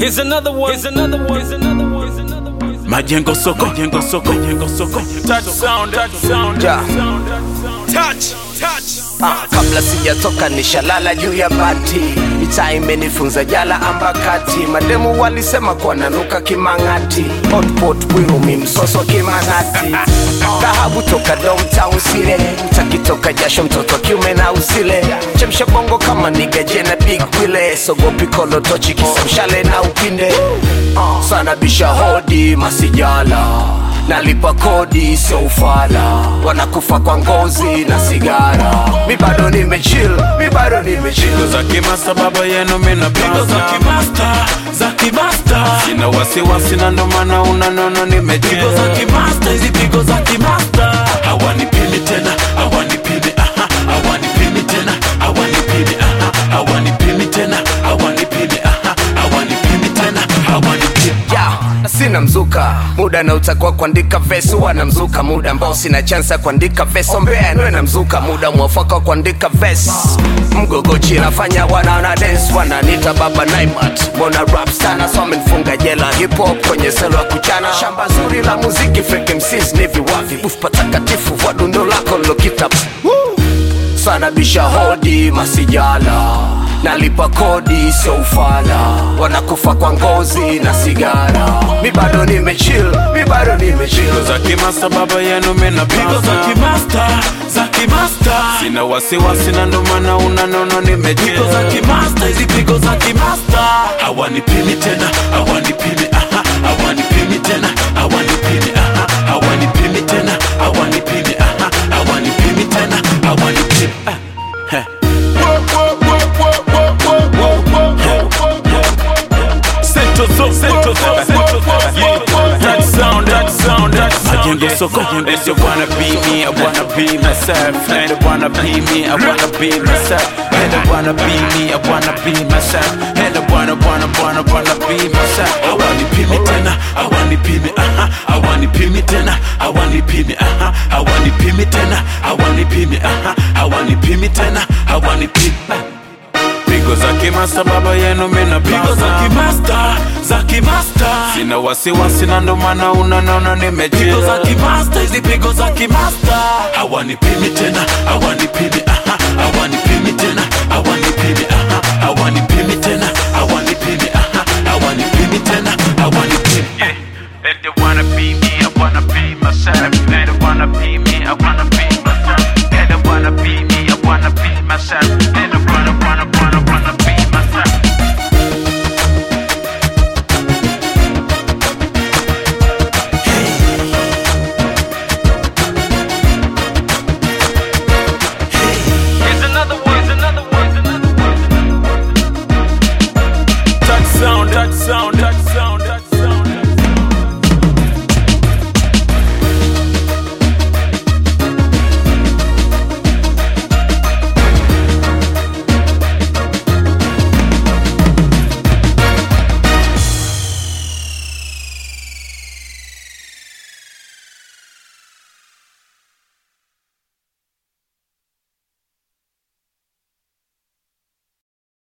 Here's another one. Here's another one. Here's another one. Here's another one. Here's another one. majengo soko majengo soko majengo soko touch sound touch sound Ja. Touch, touch. Ah, kabla sijatoka nishalala juu ya bati itaa imenifunza jala ambakati mademu walisema kuwa nanuka kimang'ati hotpot bwirumi msoso kimang'ati dhahabu toka domtown sile takitoka jasho mtoto kiume na usile chemsha bongo kama nigaje na big wile sogopi kolotochi kisamshale na upinde Ah, sana bisha hodi masijala nalipa kodi sio ufala wanakufa kwa ngozi na sigara mi bado nimechill mi bado nimechill za kimasta baba yenu mina pigo za kimasta za kimasta sina wasiwasi na ndo maana unanona nimejigo za kimasta hizi pigo za kimasta hawanipimi tena hawanipimi aha hawanipimi tena hawanipimi aha hawanipimi tena hawanipimi aha hawanipimi tena hawanipimi ya sina mzuka muda na utakuwa kuandika vesi wana mzuka muda ambao sina chansa kuandika vesi ombea nwe na mzuka muda mwafaka wa kuandika vesi mgogochi nafanya wanaona dance wananita baba naimat mbona rap sana so amenifunga jela hip hop kwenye selo ya kuchana shamba zuri la muziki fake MCs ni viwavi buf patakatifu vwa dundo lako lokita sana bisha hodi masijala nalipa kodi sio ufala wanakufa kwa ngozi na sigara mi bado nimechill mi bado nimechill za kimasta baba yenu mina pigo za kimasta za kimasta sina wasiwasi na ndo maana unanona nimejigo za kimasta hizi pigo za kimasta hawanipimi tena hawanipimi aha hawanipimi tena hawanipimi aha hawanipimi tena hawanipimi aha hawanipimi tena hawanipimi ah. Heh. Central Zone, Central Zone, Central Zone. Yeah, that sound, that sound, that sound. Majengo soko, they say wanna be me, I wanna be myself. And they wanna be me, I wanna be myself. And they wanna be me, I wanna be myself. And they wanna, wanna, wanna, wanna be myself. I wanna be me tena, I wanna be me, uh-huh. I wanna be me tena, I wanna be me, uh-huh. I wanna be me tena, I wanna be me, uh-huh. I wanna be me tena, I wanna be pigo za kimasta baba yenu mina pigo za kimasta za kimasta sina wasiwasi na ndo maana unanona nimejigo za kimasta hizi pigo za kimasta hawanipimi tena hawanipimi aha hawanipimi tena hawanipimi aha hawanipimi